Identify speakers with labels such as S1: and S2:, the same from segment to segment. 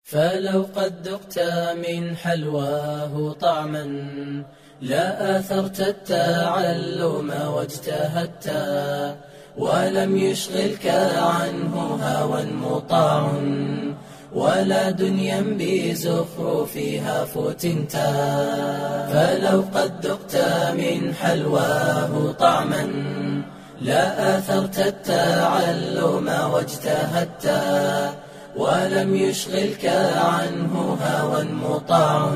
S1: فلو قد ذقت من حلواه طعما لا آثرت التعلم واجتهدت ولم يشغلك عنه هوى مطاع ولا دنيا بزخرفها فتنت فلو قد ذقت من حلواه طعما لا آثرت التعلم واجتهدت ولم يشغلك عنه هوى مطاع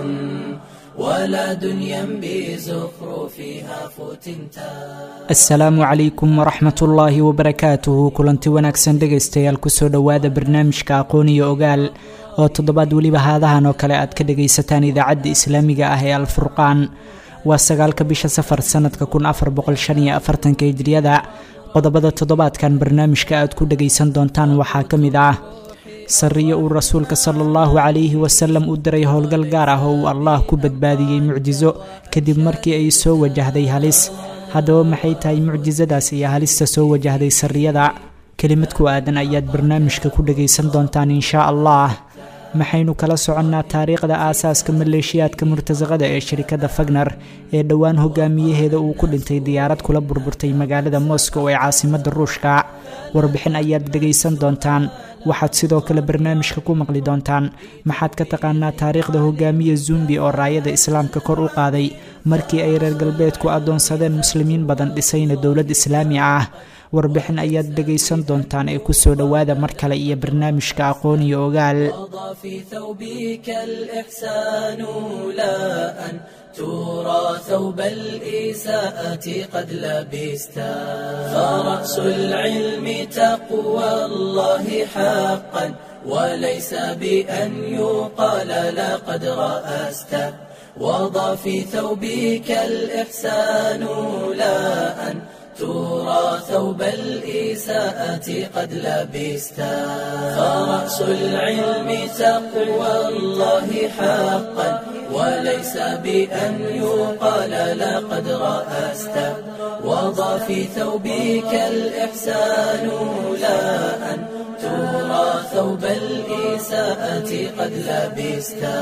S1: ولا دنيا بزخرفها فتنتا
S2: asalaamu calaykum waraxmat ullaahi wabarakaatuhu kulanti wanaagsan dhegaystayaal kusoo dhowaada barnaamijka aqoon iyo ogaal oo toddobaad weliba haadahan oo kale aad ka dhagaysataan idaacadda islaamiga ah ee alfurqaan waa sagaalka bisha safar sanadka kun afar boqol shan iyo afartanka hijriyada qodobada toddobaadkan barnaamijka aad ku dhagaysan doontaan waxaa ka mid ah sariyo uu rasuulka sala allahu calayhi wasalam u diray howlgal gaar ah oo uu allah ku badbaadiyey mucjiso kadib markii ay soo wajahday halis haddaba maxay tahay mucjisadaas iyo halista soo wajahday sariyada kelimad ku aadan ayaad barnaamijka ku dhagaysan doontaan inshaa allah maxaynu kala soconnaa taariikhda aasaaska maleeshiyaadka murtasaqada ee shirikadda fagner ee dhowaan hogaamiyaheeda uu ku dhintay diyaarad kula burburtay magaalada moscow ee caasimadda ruushka warbixin ayaad dhegaysan doontaan waxaad sidoo kale barnaamijka ku maqli doontaan maxaad ka taqaanaa taariikhda hogaamiye zumbi oo raayada islaamka kor u qaaday markii ay reer galbeedku addoonsadeen muslimiin badan dhisayna dowlad islaami ah warbixin ayaad dhegaysan doontaan ee kusoo dhowaada mar kale iyo barnaamijka aqoon iyo ogaal
S1: وضع في ثوبك الإحسان لا أن ترى ثوب الإساءة قد لبستا فرأس العلم تقوى الله حقا وليس بأن يقال لقد رأست وضع في ثوبك الإحسان لا أن ترى ثوب الإساءة قد لبستا فرأس العلم تقوى الله حقا وليس بأن يقال لقد رأست وضع في ثوبك الإحسان لا أن ترى ثوب الإساءة قد لبستا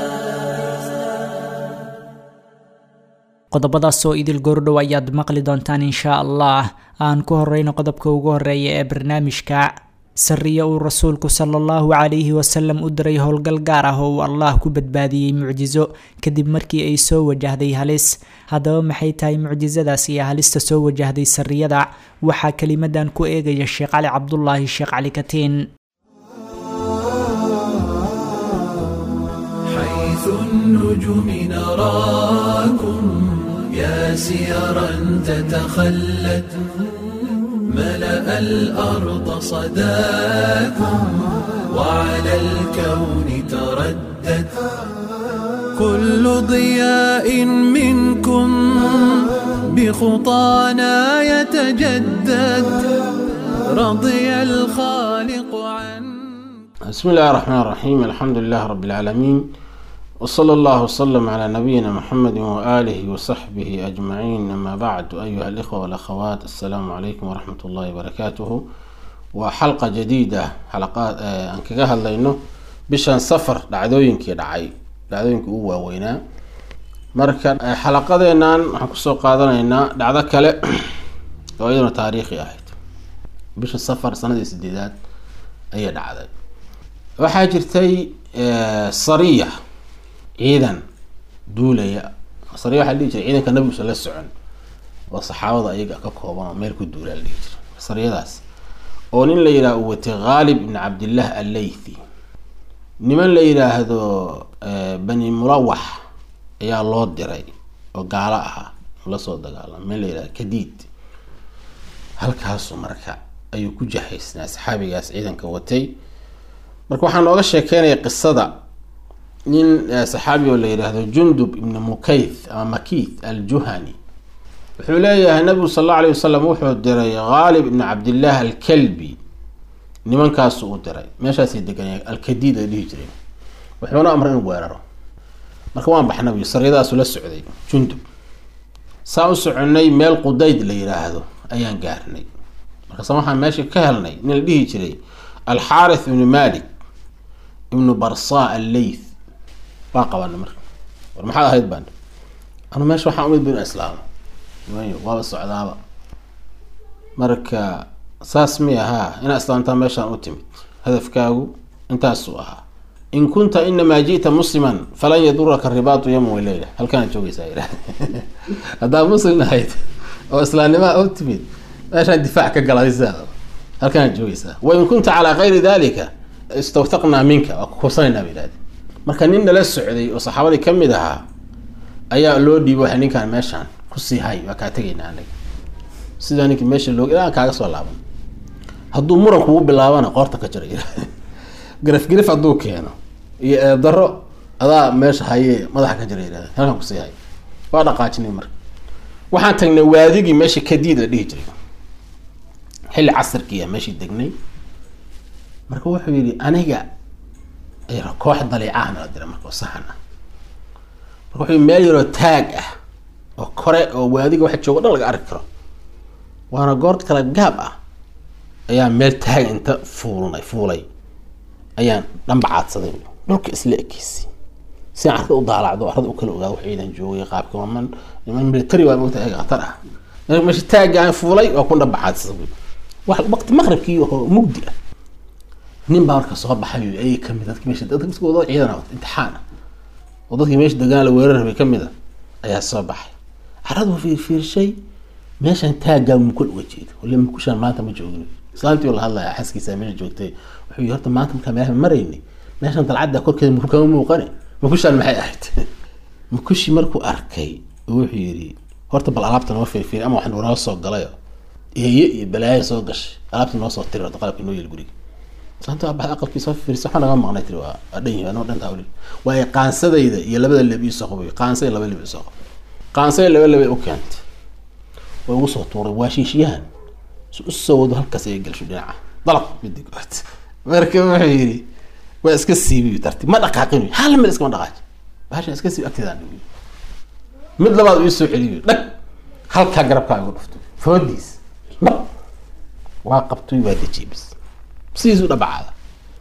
S2: qodobadaas oo idil goordhow ayaad maqli doontaan inshaa allah aan ku horeyno qodobka ugu horeeya ee barnaamijka sariyo uu rasuulku sala allahu calayhi wasalam u diray howlgal gaar ah oo uu allah ku badbaadiyey mucjiso kadib markii ay soo wajahday halis haddaba maxay tahay mucjisadaas iyo halista soo wajahday sariyada waxaa kelimadan ku eegaya sheekh cali cabdulaahi sheekh cali katiin
S3: حيث النجوم نراكم يا سيرا تتخلت ملأ الأرض صداكم وعلى الكون تردت كل ضياء منكم بخطانا يتجدد رضي الخالق عنه
S4: بسم الله الرحمن الرحيم الحمد لله رب العالمين وصلى الله وسلم على نبينا محمد وآله وصحبه أجمعين أما بعد أيها الإخوة والأخوات السلام عليكم ورحمة الله وبركاته وحلقة جديدة حلقات آه أن كجاه الله بشان سفر دعدوينك دعي دعدوينك هو وينا مركا آه حلقة حكسو قادنا دعدا كلا وأيضا تاريخي أحد بشان سفر سنة سديدات أي دعدا waxaa jirtay sariya ciidan duulaya sariya waxaa dhihi jiray ciidanka nabigusa la socon oo saxaabada ayaga ka kooban oo meel ku duula la dhihi jiray sariyadaas oo nin la yidhaha uu watay khaalib ibn cabdillah allaythi niman la yidhaahdo bani mulawax ayaa loo diray oo gaalo ahaa lasoo dagaalama meel la yidhahdo kadiid halkaasu marka ayuu ku jahaysnaa saxaabigaas ciidanka watay marka waxaa nooga sheekeynaya qisada nin saxaabi oo la yidhaahdo jundub ibn mukayth ama makith aljuhani wuxuu leeyahay nabigu sal alla alay wasalam wuxuu diray khaalib ibn cabdillaah alkalbi nimankaasu u diray meeshaasay deganaya alkadiid ay dhihi jireen wuxuuna amray inuu weeraro marka waan bax nabigu saryadaasu la socday jundub saa u soconay meel qudayd la yidhaahdo ayaan gaarnay markaase waxaan meesha ka helnay nin la dhihi jiray alxaarith ibnu malik ibnu barsa alleyth waa qabana marka war maxaad ahayd baan anu meesha waxaan umid bu inu islaamo y waaba socdaaba marka saas mi ahaa inaa islaamtaa meeshaan u timid hadafkaagu intaasuu ahaa in kunta inamaa ji'ta musliman falan yaduraka ribaatu yawman waleyla halkaana joogeysaa yidhah haddaa muslim ahayd oo islaamnimaa u timid meeshaan difaac ka galaysa halkaana joogeysaa wain kunta calaa kayri dalika istawthaqnaa minka waa kukusanayna ba yidhahde marka nin nala socday oo saxaabadii kamid ahaa ayaa loo dhiibo waxa ninkaan meeshaan kusii hay waa kaa tegaynaa anaga sidaa ninkii meesha loo ilaa kaaga soo laaban hadduu muran kugu bilaabana qoorta ka jira yidhahde garaf garif hadduu keeno iyo eedaro adaa meesha haye madaxa ka jira yidhahde halkan kusii hay waa dhaqaajinay marka waxaan tagnay waadigii meesha kadiid la dhihi jiray xilli casirkiiya meeshii degnay marka wuxuu yidhi aniga koox daliicaha nala dira marka oo saxan ah marka wuxuu yii meel yaroo taag ah oo kore oo waadiga waxa joogo dhan laga arki karo waana goor kala gaab ah ayaa meel taag inta fuulnay fuulay ayaan dhanbacaadsaday dhulka isla ekeysi si aan arka u daalacdo arada u kala ogaado wax ciidan joogay qaabka man niman military waa mogta eega khatar ah meesha taagga aan fuulay waa ku dhanbacaadsaday waqti maqribkii oo mugdi ah nin baa marka soo baxay ay kamid dadki meesha dadka wada ciidan ah imtixaan ah oo dadkii meesha degaan la weerar rabay kamid a ayaa soo baxay caradu fiirfiirshay meeshan taaggaa mukul uga jeedo wali mukushaan maanta ma joogin islaantii la hadlaya xaskiisa meesha joogtay wuxuu yii horta maanta markaa meelaha maraynay meeshan dalcadda korkeeda mukul kama muuqane mukushaan maxay ahayd mukushii markuu arkay wuxuu yidhi horta bal alaabta noo fiirfiir ama wax noo soo galayo eeye iyo balaayo soo gashay alaabta noo soo tiri horta qalabka noo yeel guriga islaanta waa baxda aqalkii soo fiirsa waxaa naga maqnay tiri waa dhan yahay anoo dhantaa weli waayo qaansadayda iyo labada leb iisoo qabay qaansada laba leb isoo qabay qaansada laba leb ay u keentay way ugu soo tuuray waa shiishiyahan si u soo wado halkaas ay gelsho dhinaca dalaq midi goort marka wuxuu yidhi waa iska siibiy tartiib ma dhaqaaqin hal mid iskama dhaqaaj bahashan iska siibi agteedaan dhigiy mid labaad ii soo celiyo dhag halkaa garabkaa igu dhuftay foodiis nab waa qabtay waa dejiyay bis sidiisu dhabacaada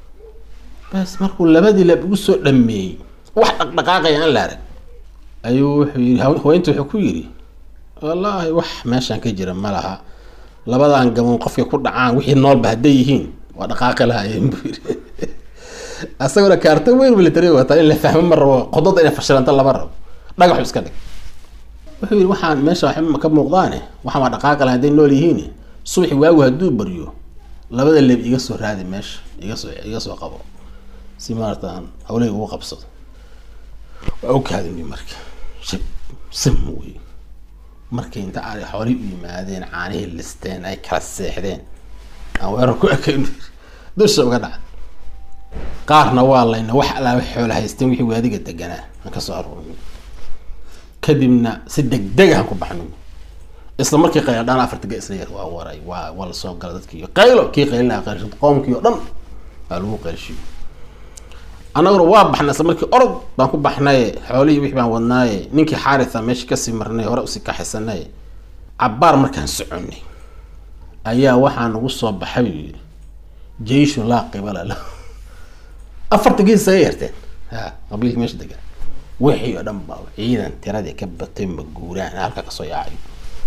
S4: bas markuu labadii lab ugu soo dhameeyey wax dhaqdhaqaaqaya aan la arag ayuu wuxuu yii haweynta wuxuu ku yidhi wallaahi wax meeshaan ka jira ma laha labadan gaboon qofkay ku dhacaan wixii noolba hadday yihiin waa dhaqaaqi lahaayeen buu yidhi asaguna kaarta weyn military wataa in la fahmo ma rabo qodada inay fashilanta lama rabo dhagaxu iska dhig wuxuu yidhi waxaan meesha waxba ka muuqdaane waxaan waa dhaqaaqi laha hadday nool yihiin subaxi waagu hadduu baryo labada leb iga soo raadi meesha iga soo iga soo qabo si maarata aan hawlahii ugu qabsado waa u kaadimi marka shib sim wey markay inta a xoolihii u yimaadeen caanihii listeen ay kala seexdeen aan weerar ku ekayn dusha uga dhaca qaarna waa layna wax alaaba xoola haysteen wixii waadiga deganaa aan kasoo aruurni kadibna si degdeg aan ku baxnay isla markii qayladhaan afartiga isla yar waa waray waa waa lasoo gala dadkii qaylo kii qaylinaa qaylsho qoomkii oo dhan waa lagu qaylshiyo annaguna waa baxnay isla markii orod baan ku baxnaye xoolihii wixii baan wadnaaye ninkii xaaritha meesha kasii marnay hore usii kaxaysanaye cabbaar markaan soconay ayaa waxaa nagu soo baxay buu yidhi jeyshun laa qibala la afarta gees isaga yarteen ha qabiilkii meesha degan wixii oo dhan baa ciidan tiradii ka batay maguuraan halka kasoo yaacay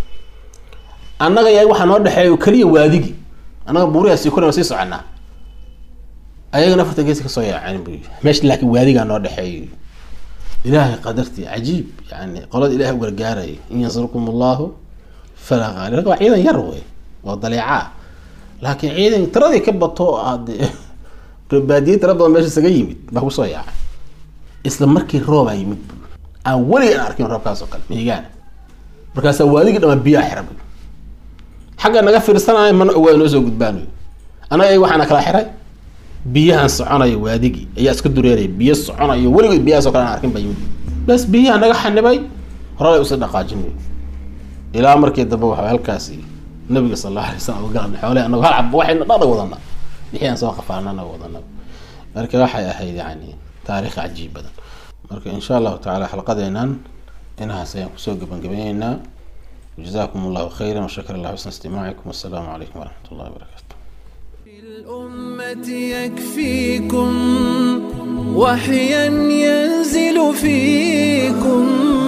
S4: annaga ya waxaa noo dhexeeya keliya waadigi annaga buuriyaa sii koran sii soconaa ayagana afarta geesi kasoo yaaceen bu meesha laakiin waadigaa noo dhexeeyo ilaahay qadartii cajiib yani qolada ilahay u gargaaraya in yansurkum allahu falaa qaali waa ciidan yar wey oo daleecaa laakiin ciidan tiradii ka bato aad baadiye tira badan meesha isaga yimid baa kusoo yaacay isla markii roobaa yimid bu aan weliga aan arkin roobkaas oo kale mihigaana markaasaa waadigii dhamaa biyaa xira bu xagga naga fiirsanayo mana ogaa noo soo gudbaanayo annaga waxaana kala xiray biyahan soconaya waadigii ayaa iska dureeraya biyo soconayo weligood biyahaasoo kale aan arkin baa yimid bas biyaha naga xanibay horalay usii dhaqaajinayo ilaa markii dambe waxa halkaasi nabiga sal allahu alay slam ugalan xoole anago hal cab waxayna dhaqda wadana wixii aan soo qafaanana wadana marka waxay ahayd yani taarikh cajiib badan marka insha allahu tacaala xalqadeenan inahaas ayaan kusoo gabagabayneynaa جزاكم الله خيرا وشكر الله حسن استماعكم والسلام عليكم ورحمة الله وبركاته
S3: الأمة يكفيكم وحيا ينزل فيكم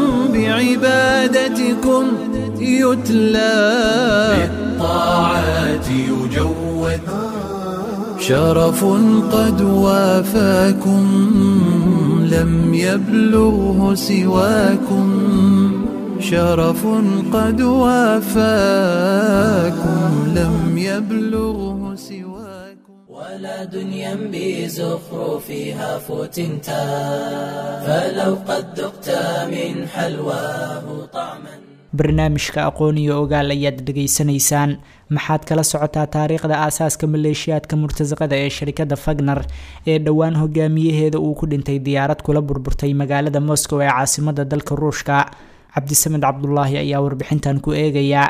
S3: بعبادتكم يتلى بالطاعات يجود شرف قد وافاكم لم يبلغه سواكم شرف قد وافاكم لم يبلغه سواكم
S1: ولا دنيا بزخرفها فتنتا فلو قد ذقت من حلواه طعما
S2: barnaamijka aqoon iyo ogaal ayaad dhegaysanaysaan maxaad kala socotaa taariikhda aasaaska maleeshiyaadka murtasaqada ee sharikada fagner ee dhowaan hogaamiyaheeda uu ku dhintay diyaarad kula burburtay magaalada moscow ee caasimada dalka ruushka cabdisamed cabdulaahi ayaa warbixintan ku eegaya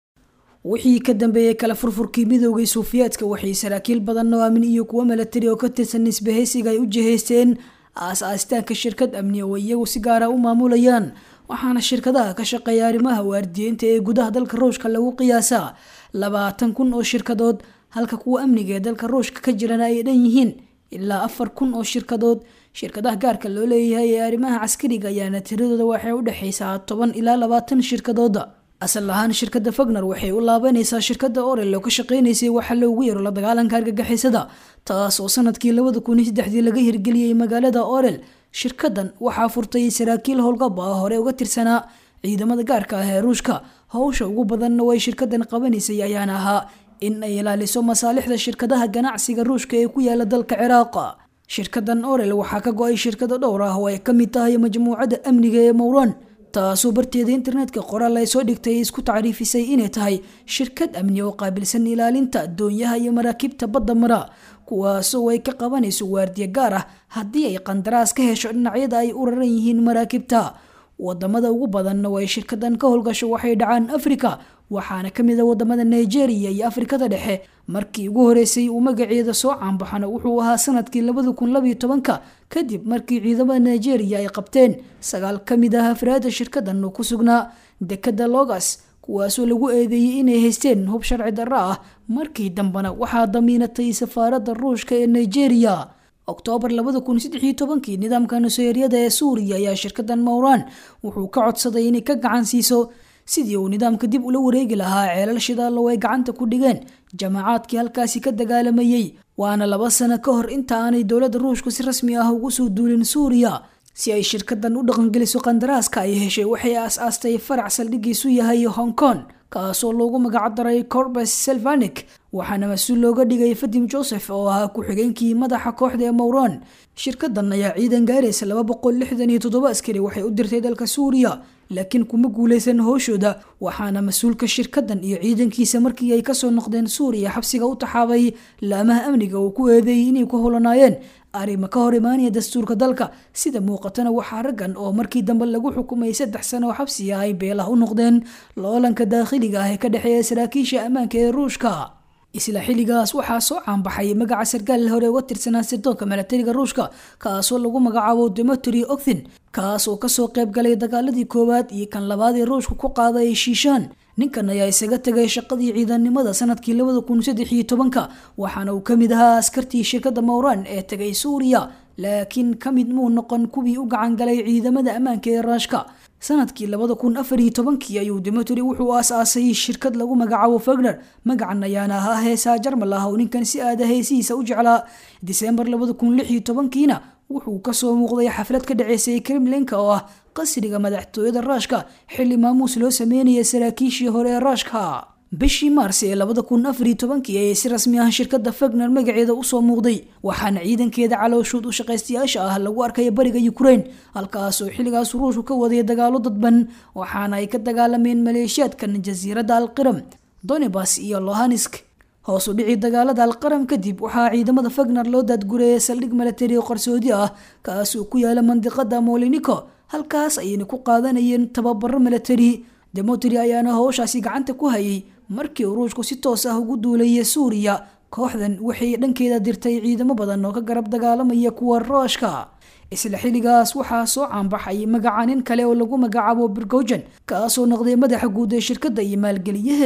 S5: wixii ka dambeeyey kala furfurkii midoogay suufiyaadka waxay saraakiil badan oo amni iyo kuwo milatari oo ka tirsan nisbahaysiga ay u jihaysteen aas-aastaanka shirkad amni oo iyagu si gaara u maamulayaan waxaana shirkadaha ka shaqeeya arrimaha waardiyeynta ee gudaha dalka ruushka lagu qiyaasaa labaatan kun oo shirkadood halka kuwa amniga ee dalka ruushka ka jirana ay dhan yihiin ilaa afar kun oo shirkadood shirkadaha gaarka loo leeyahay ee arrimaha caskariga ayaana tiradooda waxay u dhexaysaa toban ilaa labaatan shirkadooda asal ahaan shirkada fagner waxay u laabanaysaa shirkada orel oo ka shaqeynaysay waxa loogu yaro la dagaalanka argagixisada taas oo sanadkii labada kun iyo saddexdii laga hirgeliyey magaalada orel shirkadan waxaa furtay saraakiil howlgab ah hore uga tirsanaa ciidamada gaarka ah ee ruushka howsha ugu badanna way shirkadan qabanaysay ayaana ahaa in ay ilaaliso masaalixda shirkadaha ganacsiga ruushka ee ku yaala dalka ciraaqa shirkadan orel waxaa ka go-ay shirkado dhowr ah oo ay ka mid tahay majmuucada amniga ee mowran taasoo barteeda internetka qoraal ay soo dhigtay isku tacriifisay inay tahay shirkad amni oo qaabilsan ilaalinta doonyaha iyo maraakiibta badda mara kuwaasoo ay ka qabanayso waardiye gaar ah haddii ay qandaraas ka hesho dhinacyada ay u raran yihiin maraakiibta wadamada ugu badanna oo ay shirkadan ka howlgasho waxay dhacaan afrika waxaana kamid a wadamada nigeria iyo afrikada dhexe markii ugu horeysay uu magaceeda soo caanbaxana wuxuu ahaa sanadkii labada kun labayo tobanka kadib markii ciidamada nigeria ay qabteen sagaal kamid ah afraada shirkadan oo ku sugnaa dekada logas kuwaasoo lagu eedeeyey inay haysteen hub sharci darro ah markii dambena waxaa damiinatay safaarada ruushka ee nigeria oktoobar labada kun saddexiyo tobankii nidaamka nuseeryada ee suuriya ayaa shirkadan mowran wuxuu ka codsaday inay ka gacan siiso sidii uu nidaamka dib ula wareegi lahaa ceelal shidaallow ay gacanta ku dhigeen jamacaadkii halkaasi ka dagaalamayey waana laba sano ka hor inta aanay dowladda ruushku si rasmi ah ugu soo duulin suuriya si ay shirkadan u dhaqangeliso qandaraaska ay heshay waxay aas-aastay farac saldhigiisu yahay hong kong kaasoo loogu magacdaray corbes selvanik waxaana mas-uul looga dhigay fadim joseph oo ahaa ku-xigeenkii madaxa kooxda ee mowran shirkadan ayaa ciidan gaaraysa laba boqol lixdan iyo toddoba askari waxay u dirtay dalka suuriya laakiin kuma guuleysan howshooda waxaana mas-uulka shirkadan iyo ciidankiisa markii ay kasoo noqdeen suuriya xabsiga u taxaabay laamaha amniga uu ku eedeeyey inay ku holanaayeen arrimo ka hor imaanaya dastuurka dalka sida muuqatana waxaa raggan oo markii dambe lagu xukumay saddex sano oo xabsi ah ay beelah u noqdeen loolanka daakhiliga ah ee ka dhexeeya saraakiisha ammaanka ee ruushka isla xilligaas waxaa soo caanbaxay magaca sarkaal hore uga tirsanaa sirdoonka milatariga ruushka kaasoo lagu magacaabo demetri okthin kaasoo kasoo qayb galay dagaaladii koowaad iyo kan labaad ee ruushka ku qaaday shiishaan ninkan ayaa isaga tegay shaqadii ciidannimada sanadkii labada kun saddex iyo tobanka waxaana uu kamid ahaa askartii shirkada mowran ee tegay suuriya laakiin kamid muu noqon kuwii u gacan galay ciidamada ammaanka ee raashka sanadkii labada kun afar iyo tobankii ayuu demetri wuxuu aas-aasay shirkad lagu magacaabo fagner magacan ayaana ahaa heesaa jarmal ah oo ninkan si aada heesihiisa u jeclaa disembar labada kun lix iyo tobankiina wuxuu kasoo muuqday xaflad ka dhaceysay kremlinka oo ah qasriga madaxtooyada raashka xilli maamuus loo sameynaya saraakiishii hore ee raashka bishii maars ee labada kun afar iyo tobankii ayay si rasmi ah shirkada fagner magaceeda usoo muuqday waxaana ciidankeeda calooshuud u shaqaystayaasha ah lagu arkaya bariga ukraine halkaasoo xilligaas ruushku ka waday dagaalo dadban waxaana ay ka dagaalameen maleeshiyaadkan jasiiradda alqiram donebas iyo lohansk hoos u dhici dagaalada alqaram kadib waxaa ciidamada fagner loo daadgureeyay saldhig milatari oo qarsoodi ah kaasoo ku yaala mandiqada moliniko halkaas ayayna ku qaadanayeen tababaro milatari demetri ayaana howshaasi gacanta ku hayay markii uu ruushku si toos ah ugu duulayay suuriya kooxdan waxay dhankeeda dirtay ciidamo badan oo ka garab dagaalamaya kuwa rooshka isla xilligaas waxaa soo caanbaxay magaca nin kale oo lagu magacaabo birgojan kaasoo noqday madaxa guud ee shirkadda iyo maalgeliyaheeda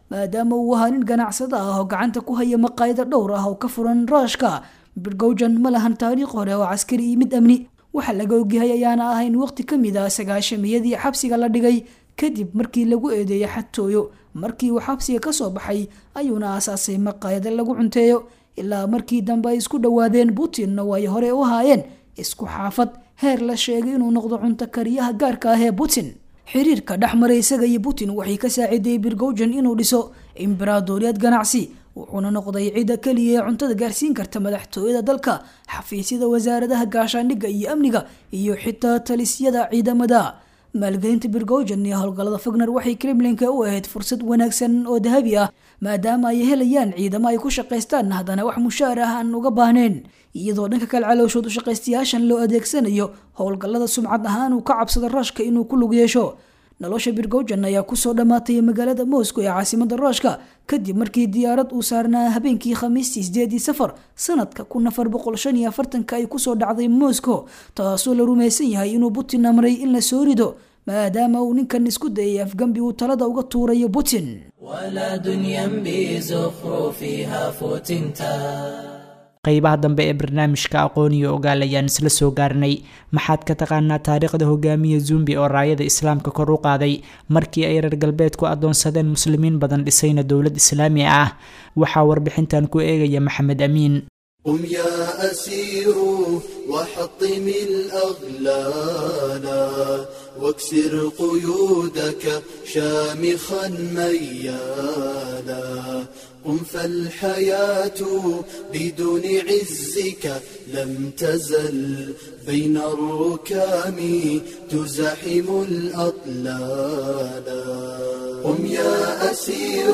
S5: maadaama uu ahaa nin ganacsada ah oo gacanta ku haya maqaayado dhowr ah oo ka furan ruushka birgowjan ma lahan taariikh hore oo caskari iyo mid amni waxa laga ogyahay ayaana ahayn waqti ka mid ah sagaashamiyadii xabsiga la dhigay kadib markii lagu eedeeyay xadtooyo markii uu xabsiga kasoo baxay ayuuna aasaasay maqaayado lagu cunteeyo ilaa markii dambe ay isku dhowaadeen putinna way hore u ahaayeen isku xaafad heer la sheegay inuu noqdo cunto kariyaha gaarka ah ee putin xiriirka dhexmaray isaga iyo putin waxay ka saaciidayey birgowjan inuu dhiso imbaraadoriyad ganacsi wuxuuna noqday cidda keliya ee cuntada gaarsiin karta madaxtooyada dalka xafiisyada wasaaradaha gaashaandhigga iyo amniga iyo xitaa talisyada ciidamada maalgelinta birgowjan iyo howlgallada fagner waxay kremlinka u ahayd fursad wanaagsan oo dahabi ah maadaama ay helayaan ciidamo ay ku shaqaystaan haddana wax mushaar ah aan uga baahneen iyadoo dhanka kale calooshood u shaqaystayaashan loo adeegsanayo howlgallada sumcad ahaan uu ka cabsado ruushka inuu ku lug yeesho nolosha birgowjan ayaa kusoo dhammaatay magaalada moscow ee caasimada ruushka kadib markii diyaarad uu saarnaa habeenkii khamiistii sideedii safar sanadka kun afar boqol shan iyo afartanka ay kusoo dhacday moscow taasoo la rumaysan yahay inuu putin amray in la soo rido maadaama uu ninkan isku dayay afgambi uu talada uga tuurayo putin
S1: ولا دنيا بزخرفها فتنتا
S2: qaybaha dambe ee barnaamijka aqoon iyo ogaal ayaan isla soo gaarnay maxaad ka taqaanaa taariikhda hogaamiya zumbi oo raayada islaamka kor u qaaday markii ay reer galbeedku adoonsadeen muslimiin badan dhisayna dowlad islaami ah waxaa warbixintan ku eegaya maxamed amiin
S3: قم يا أسير وحطم الأغلال واكسر قيودك شامخا ميالا قم فالحياة بدون عزك لم تزل بين الركام تزاحم الأطلال قم يا أسير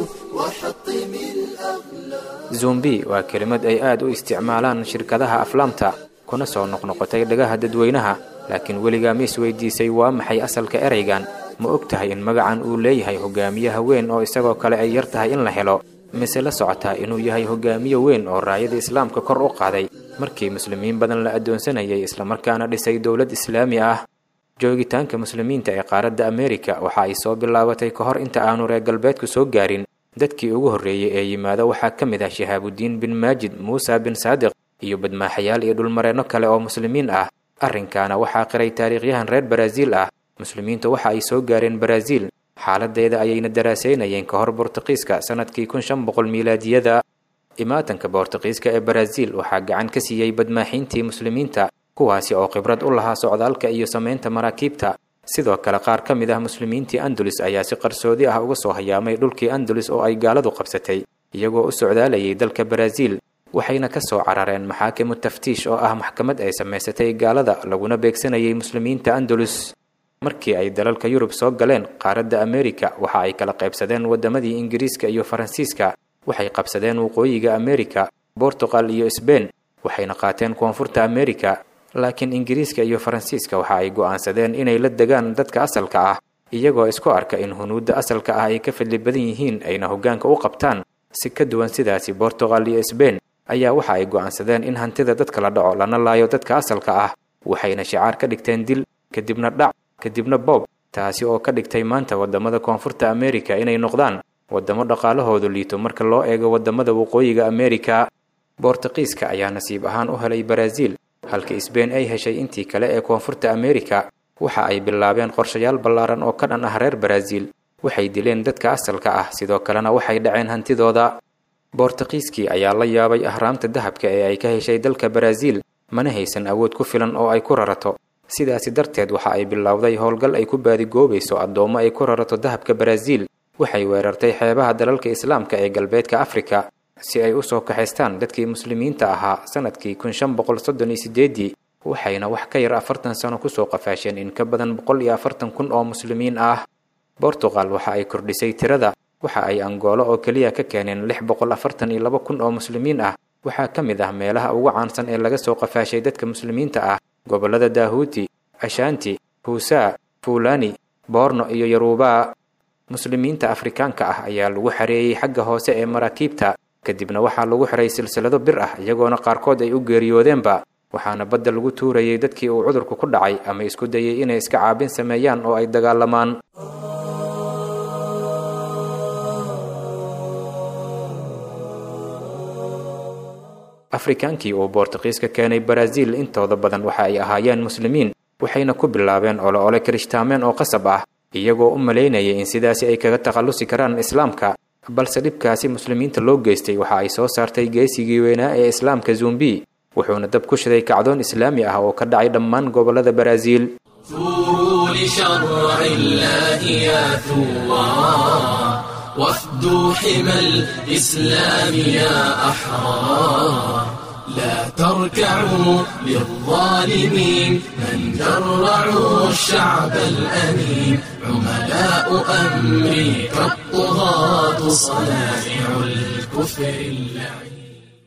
S3: وحطم الأغلال
S6: zumbi waa kelimad ay aad u isticmaalaan shirkadaha aflaamta kuna soo noqnoqotay dhagaha dadweynaha laakiin weligaa ma isweydiisay waa maxay asalka eraygan ma og tahay in magacan uu leeyahay hogaamiye weyn oo isagoo kale ay yar tahay in la helo mise la socotaa inuu yahay hogaamiye weyn oo raayada islaamka kor u qaaday markii muslimiin badan la addoonsanayay islamarkaana dhisay dowlad islaami ah joogitaanka muslimiinta ee qaaradda ameerika waxa ay soo bilaabatay ka hor inta aanu reer galbeedku soo gaarin dadkii ugu horreeyey ee yimaada waxaa ka mid ah shahaabudiin bin maajid muusa bin saadiq iyo badmaaxayaal iyo dhulmareenno kale oo muslimiin ah arrinkaana waxaa qiray taariikhyahan reer baraaziil ah muslimiintu waxa ay soo gaareen baraaziil xaaladeeda ayayna daraasaynayeen ka hor bortuqiiska sannadkii kun shan boqol miilaadiyada imaatanka bortuqiiska ee baraaziil waxaa gacan ka siiyey badmaaxiintii muslimiinta kuwaasi oo khibrad u lahaa socdaalka iyo samaynta maraakiibta sidoo kale qaar ka mid ah muslimiintii andalus ayaa si qarsoodi ah uga soo hayaamay dhulkii andalus oo ay gaaladu qabsatay iyagoo u socdaalayay dalka baraaziil waxayna ka soo carareen maxaakimu taftiish oo ah maxkamad ay samaysatay gaalada laguna beegsanayay muslimiinta andalus markii ay dalalka yurub soo galeen qaaradda ameerika waxa ay kala qaybsadeen waddamadii ingiriiska iyo faransiiska waxay qabsadeen waqooyiga ameerika bortuqal iyo sbein waxayna qaateen koonfurta ameerika laakiin ingiriiska iyo faransiiska waxa ay go'aansadeen inay la degaan dadka asalka ah iyagoo isku arka in hunuudda asalka ah ay ka fadli badan yihiin ayna hoggaanka u qabtaan si ka duwan sidaasi bortuqal iyo sbein ayaa waxa ay go'aansadeen in hantida dadka la dhaco lana laayo dadka asalka ah waxayna shicaar ka dhigteen dil kadibna dhac kadibna boob taasi oo ka dhigtay maanta waddamada koonfurta ameerika inay noqdaan waddamo dhaqaalahoodu liito marka loo eego waddamada waqooyiga ameerika bortuqiiska ayaa nasiib ahaan u helay baraaziil halka sbein ay heshay intii kale ee koonfurta ameerika waxa ay bilaabeen qorshayaal ballaaran oo ka dhan ah reer baraaziil waxay dileen dadka asalka ah sidoo kalena waxay dhaceen hantidooda bortuqiiskii ayaa la yaabay ahraamta dahabka ee ay ka heshay dalka baraaziil mana haysan awood ku filan oo ay ku rarato sidaasi darteed waxa ay bilowday howlgal ay ku baadigoobayso addoommo ay ku rarato dahabka baraaziil waxay weerartay xeebaha dalalka islaamka ee galbeedka afrika si ay u soo kaxaystaan dadkii muslimiinta ahaa sannadkii kun shan boqol soddon iyo sideeddii waxayna wax ka yar afartan sano kusoo qafaasheen in ka badan boqol iyo afartan kun oo muslimiin ah bortuqal waxa ay kordhisay tirada waxa ay angoolo oo keliya ka keeneen lix boqol afartan iyo laba kun oo muslimiin ah waxaa ka mid ah meelaha ugu caansan ee laga soo qafaashay dadka muslimiinta ah gobollada daahuuti ashaanti huusaa fuulani boorno iyo yaruubaa muslimiinta afrikaanka ah ayaa lagu xareeyey xagga hoose ee maraakiibta kadibna waxaa lagu xiray silsilado bir ah iyagoona qaarkood ay u geeriyoodeenba waxaana badda lagu tuurayay dadkii uu cudurku ku dhacay ama isku dayay inay iska caabin sameeyaan oo ay dagaalamaan afrikaankii uu boortuqiiska keenay baraaziil intooda badan waxa ay ahaayeen muslimiin waxayna ku bilaabeen olo ole kirishtaameen oo qasab ah iyagoo u malaynayay in sidaasi ay kaga takhallusi karaan islaamka balse dhibkaasi muslimiinta loo geystay waxa ay soo saartay geesigii weynaa ee islaamka zumbi wuxuuna dab ku shiday kacdoon islaami ah oo ka dhacay dhammaan gobollada baraaziil
S1: ثوروا لشرع الله يا ثوار وافدوا حمى الإسلام يا أحرار لا تركعوا للظالمين من جرعوا الشعب الأمين عملاء أمريكا الطغاة صنائع الكفر اللعين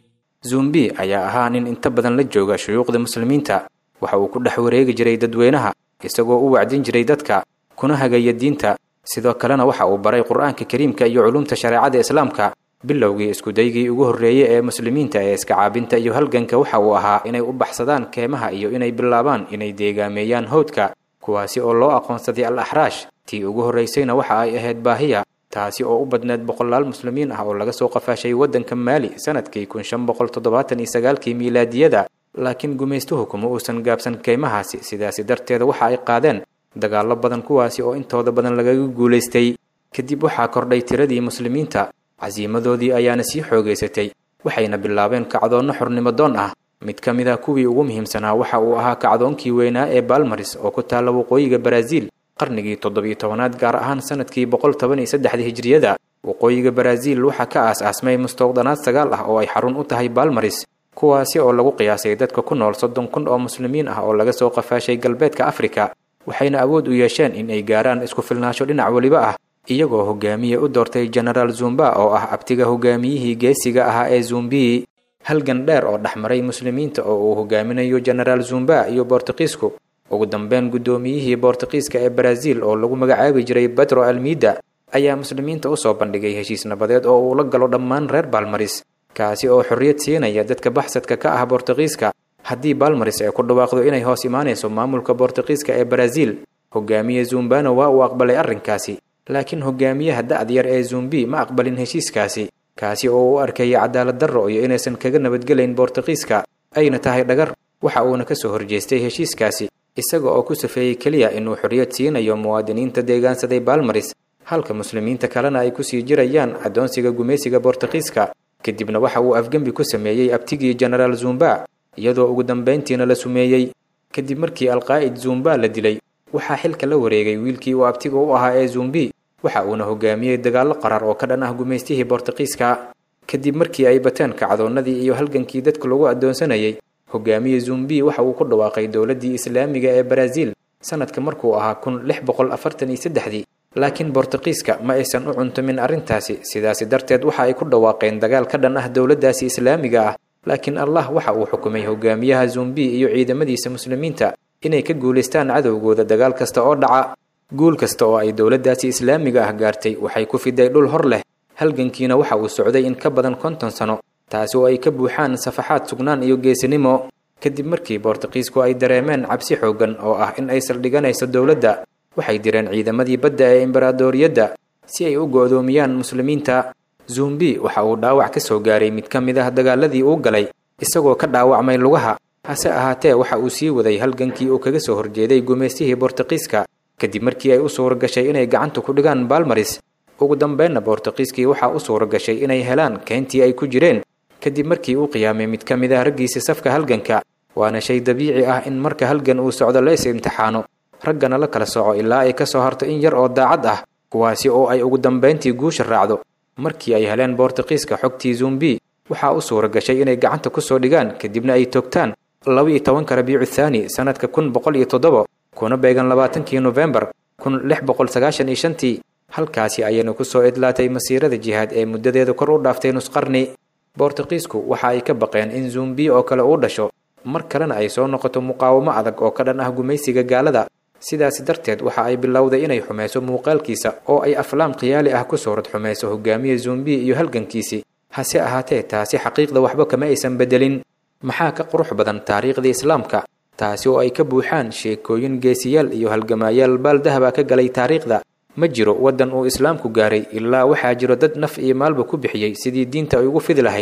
S6: zumbi ayaa ahaa nin inta badan la jooga shuyuuqda muslimiinta waxa uu ku dhex wareegi jiray dadweynaha isagoo u wacdin jiray dadka kuna hagaya diinta sidoo kalena waxa uu baray qur-aanka kariimka iyo culumta shareecada islaamka bilowgii iskudaygii ugu horreeyey ee muslimiinta ee iska caabinta iyo halganka waxa uu ahaa inay u baxsadaan keemaha iyo inay bilaabaan inay deegaameeyaan howdka kuwaasi oo loo aqoonsaday al axraash tii ugu horraysayna waxa ay ahayd baahiya taasi oo u badneed boqolaal muslimiin ah oo laga soo qafaashay waddanka maali sanadkii kun shan boqol toddobaatan iyo sagaalkii miilaadiyada laakiin gumaystuhu kuma uusan gaabsan keymahaasi sidaasi darteeda waxa ay qaadeen dagaallo badan kuwaasi oo intooda badan lagaga guulaystay kadib waxaa kordhay tiradii muslimiinta casiimadoodii ayaana sii xoogaysatay waxayna bilaabeen kacdoonno xornimo doon ah mid ka mid ah kuwii ugu muhiimsanaa waxa uu ahaa kacdoonkii weynaa ee balmaris oo ku taalla waqooyiga baraaziil qarnigii toddobiyo tobanaad gaar ahaan sanadkii boqol toban iyo saddexda hijriyada waqooyiga baraaziil waxaa ka aas-aasmay mustowdanaad sagaal ah oo ay xarun u tahay balmaris kuwaasi oo lagu qiyaasay dadka ku nool soddon kun oo muslimiin ah oo laga soo qafaashay galbeedka afrika waxayna awood u yeesheen in ay gaaraan isku filnaansho dhinac weliba ah iyagoo hogaamiye u doortay genaraal zumba oo ah abtiga hogaamiyihii geesiga ahaa ee zumbi halgan dheer oo dhexmaray muslimiinta oo uu hogaaminayo genaraal zumba iyo boortuqiisku ugu dambeyn guddoomiyihii boortuqiiska ee baraaziil oo lagu magacaabi jiray bedro almida ayaa muslimiinta usoo bandhigay heshiis nabadeed oo uu la galo dhammaan reer baalmaris kaasi oo xorriyad siinaya dadka baxsadka ka ah boortuqiiska haddii baalmaris ay ku dhawaaqdo inay hoos imaanayso maamulka boortuqiiska ee baraaziil hogaamiye zumbana waa uu aqbalay arrinkaasi laakiin hogaamiyaha da-d yar ee zumbi ma aqbalin heshiiskaasi kaasi oo u arkaya cadaalad darro iyo inaysan kaga nabadgelayn boortuqiiska ayna tahay dhagar waxa uuna ka soo horjeestay heshiiskaasi isaga oo ku safeeyey keliya inuu xorriyad siinayo muwaadiniinta deegaansaday baalmaris halka muslimiinta kalena ay kusii jirayaan addoonsiga gumaysiga boortuqiiska kadibna waxa uu afgembi ku sameeyey abtigii genaraal zumba iyadoo ugu dambayntiina la sumeeyey kadib markii alqaa'id zumba la dilay waxaa xilka la wareegay wiilkii uu abtiga u ahaa ee zumbi waxa uuna hogaamiyey dagaallo qarar oo ka dhan ah gumaystihii boortuqiiska kadib markii ay bateen kacdoonnadii iyo halgankii dadka lagu addoonsanayay hogaamiye zumbi waxa uu ku dhawaaqay dowladdii islaamiga ee baraaziil sanadka markuu ahaa kun lix boqol afartan iyo saddexdii laakiin boortuqiiska ma aysan u cuntumin arrintaasi sidaasi darteed waxa ay ku dhawaaqeen dagaal ka dhan ah dowladdaasi islaamiga ah laakiin allah waxa uu xukumay hogaamiyaha zumbi iyo ciidamadiisa muslimiinta inay ka guulaystaan cadowgooda dagaal kasta oo dhaca guul kasta oo ay dowladdaasi islaamiga ah gaartay waxay ku fiday dhul hor leh halgankiina waxa uu socday in ka badan konton sano taasi oo ay ka buuxaan safaxaad sugnaan iyo geesinimo kadib markii boortuqiisku ay dareemeen cabsi xooggan oo ah in ay saldhiganayso dowladda waxay direen ciidamadii badda ee imbaraadoriyadda si ay u go'doomiyaan muslimiinta zumbi waxa uu dhaawac ka soo gaaray mid ka mid ah dagaaladii uu galay isagoo ka dhaawacmay lugaha hase ahaatee waxa uu sii waday halgankii uu kaga soo horjeeday gumaystihii boortuqiiska kadib markii ay u suura gashay inay gacanta ku dhigaan baalmaris ugu dambeynna boortuqiiskii waxaa u suura gashay inay helaan keentii ay ku jireen kadib markii uu qiyaamay mid ka mid ah raggiisa safka halganka waana shay dabiici ah in marka halgan uu socdo la is imtixaano raggana la kala soco ilaa ay ka soo harto in yar oo daacad ah kuwaasi oo ay ugu dambayntii guusha raacdo markii ay heleen boortuqiiska xogtii zumbi waxaa u suura gashay inay gacanta ku soo dhigaan kadibna ay toogtaan laba-iyo tobanka rabiicu thaani sannadka kun boqol iyo toddoba kuna beegan labaatankii nofembar kun lix boqol sagaashan iyo shantii halkaasi ayaynu ku soo idlaatay masiirada jihaad ee muddadeeda kor u dhaaftay nusqarni boortuqiisku waxa ay ka baqeen in zumbi oo kale uu dhasho mar kalena ay soo noqoto muqaawamo adag oo ka dhan ah gumaysiga gaalada sidaasi darteed waxa ay bilowday inay xumayso muuqaalkiisa oo ay aflaam khiyaali ah ku suurad xumayso hogaamiye zumbi iyo halgankiisii hase ahaatee taasi xaqiiqda waxba kama aysan beddelin maxaa ka qurux badan taariikhdii islaamka taasi oo ay ka buuxaan sheekooyin geesiyaal iyo halgamaayaal baaldahaba ka galay taariikhda ma jiro waddan uu islaamku gaaray ilaa waxaa jiro dad naf iyo maalba ku bixiyey sidii diinta ay ugu fidi lahayd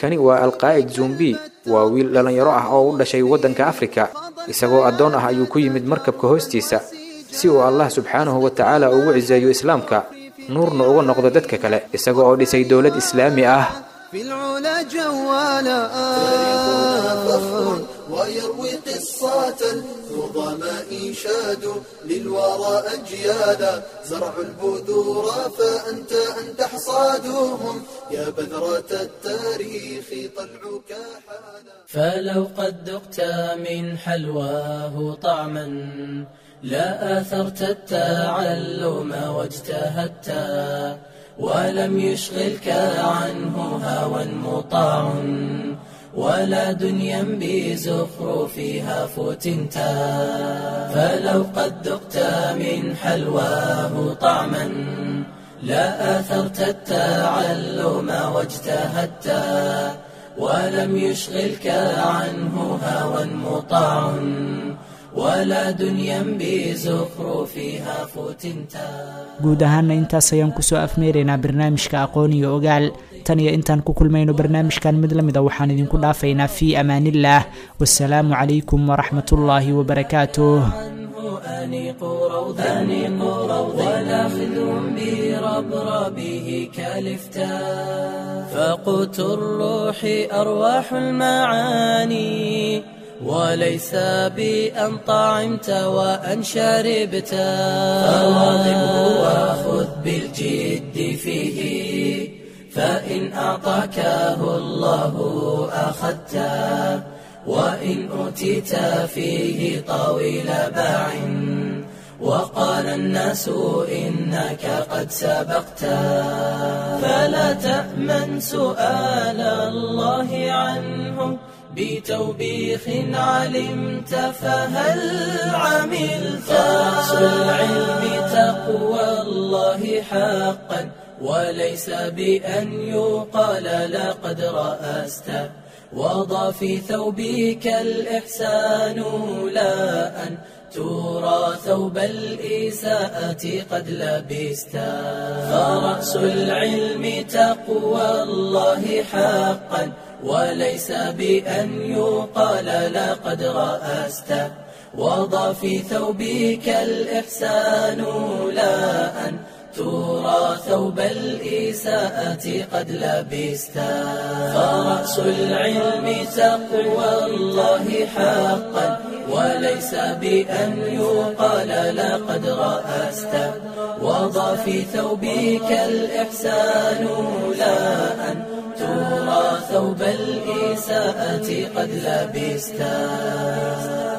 S6: kani waa alqaa'id zumbi waa wiil dhallinyaro ah oo u dhashay waddanka afrika isagoo addoon ah ayuu ku yimid markabka hoostiisa si uu allah subxaanahu wa tacaala ugu ciseeyo islaamka nuurna uga noqdo dadka kale isaga oo dhisay dowlad islaami ah
S3: في العلا جوالا فخر ويروي قصة النظماء شادوا للورى أجيالا زرعوا البذور فأنت أن تحصادهم يا بذرة التاريخ طلعك حالا
S1: فلو قد ذقت من حلواه طعما لا آثرت التعلم واجتهدت ولم يشغلك عنه هوى مطاع ولا دنيا بزخرفها فتنت فلو قد ذقت من حلواه طعما لا آثرت التعلم واجتهدت ولم يشغلك عنه هوى مطاع ولا دنيا بزخرفها فتنتا
S2: guud ahaana intaas ayaan kusoo afmeeraynaa barnaamijka aqoon iyo ogaal tan iyo intaan ku kulmayno barnaamijkan mid la mida waxaan idinku dhaafaynaa fii amaanillaah wasalaamu calaykum waraxmatullaahi wabarakaatuh
S1: أنيق روضا أنيق روضا ولا خذهم بربربه كالفتا فقوت الروح أرواح المعاني وليس بأن طعمت وأن شربت فواظبه وخذ بالجد فيه فإن أعطاكه الله أخذته وإن أوتيت فيه طويل باع وقال الناس إنك قد سبقت فلا تأمن سؤال الله عنه بتوبيخ علمت فهل عملت فرأس العلم تقوى الله حقا وليس بأن يقال لقد رأست وضع في ثوبك الإحسان لا أن ترى ثوب الإساءة قد لبست فرأس العلم تقوى الله حقا وليس بأن يقال لقد رأست وضع في ثوبك الإحسان لا أن ترى ثوب الإساءة قد لبست فرأس العلم تقوى الله حقا وليس بأن يقال لقد رأست وضع في ثوبك الإحسان لا أن ترى ثوب الإساءة قد لبست